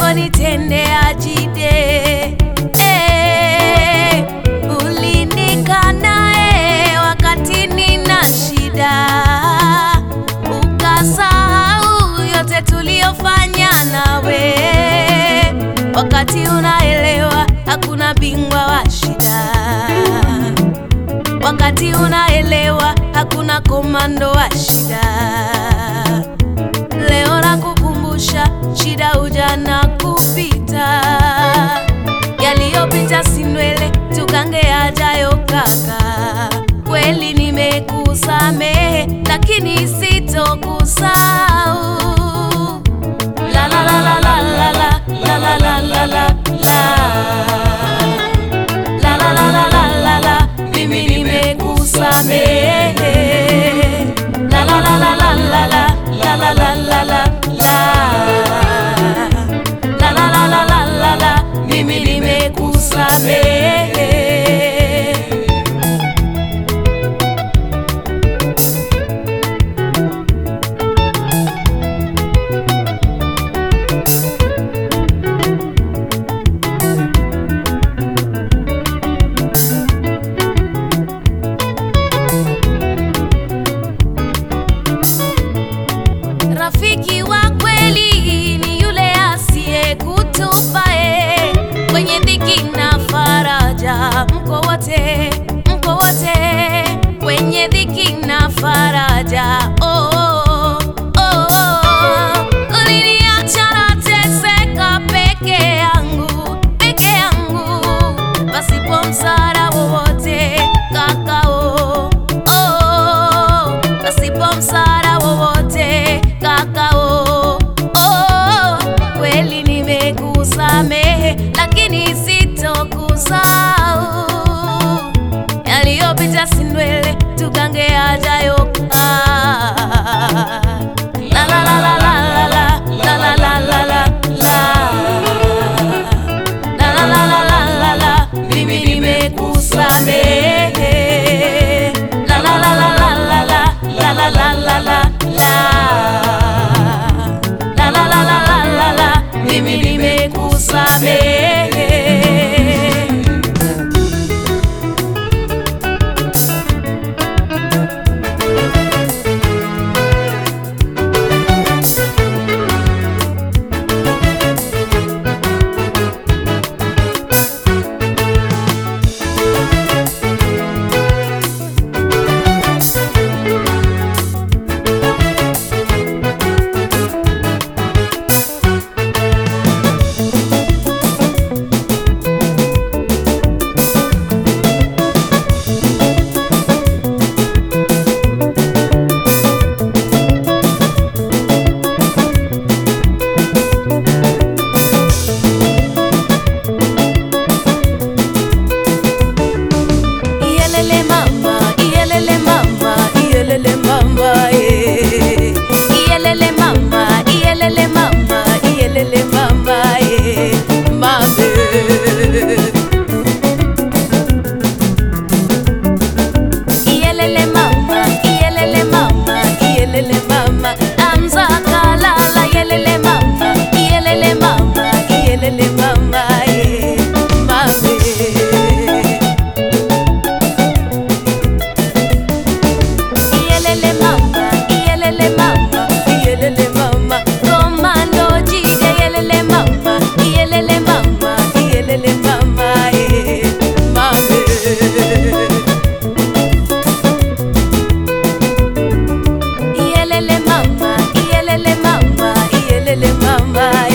ulivyonitendea Jide. Eh, ulinikana eh, wakati nina shida, ukasahau yote tuliyofanya nawe, wakati unaelewa hakuna bingwa wa shida wakati unaelewa hakuna komando wa shida. Leo nakukumbusha shida, ujana kupita, yaliyopita si ndwele, tugange yajayo kaka. Kweli nimekusamehe, lakini sitokusahau. La la la la la la la la la la la la la la la la la la la, mimi nimekusamehe. La la la la la la la la la la la la la la la la la la la la, mimi nimekusamehe. Rafiki wa kweli ni yule asiyekutupa eh, kwenye dhiki na faraja, mko wote, mko wote kwenye dhiki na faraja. Oh, oh, oh, oh. Uliniacha nateseka peke yangu, peke yangu, pasipo msaada wowote kakao, oh, pasipo msaada wowote kakao, oh, kweli nimekusamehe, lakini sitokusahau yaliyopita si ndwele, tugange yajayo. Ah, la la la la la la la la la la la la la la la la la la la, mimi nimekusamehe. La la la la la la la la la la la la la la la la la la la la, mimi nimekusamehe. Iyelele mama, iyelele mama, iyelele mama, eh. Iyelele mama, iyelele mama, iyelele mama, eh. Mame. Iyelele mama, iyelele mama, iyelele mama, amza kalala, iyelele mama, iyelele mama, iyelele mama, eh. Mame. Iyelele mama, iyelele mama, iyelele mama, komando jide iyelele mama, iyelele mama, iyelele mama, eh, mame. Iyelele mama, iyelele mama, iyelele mama,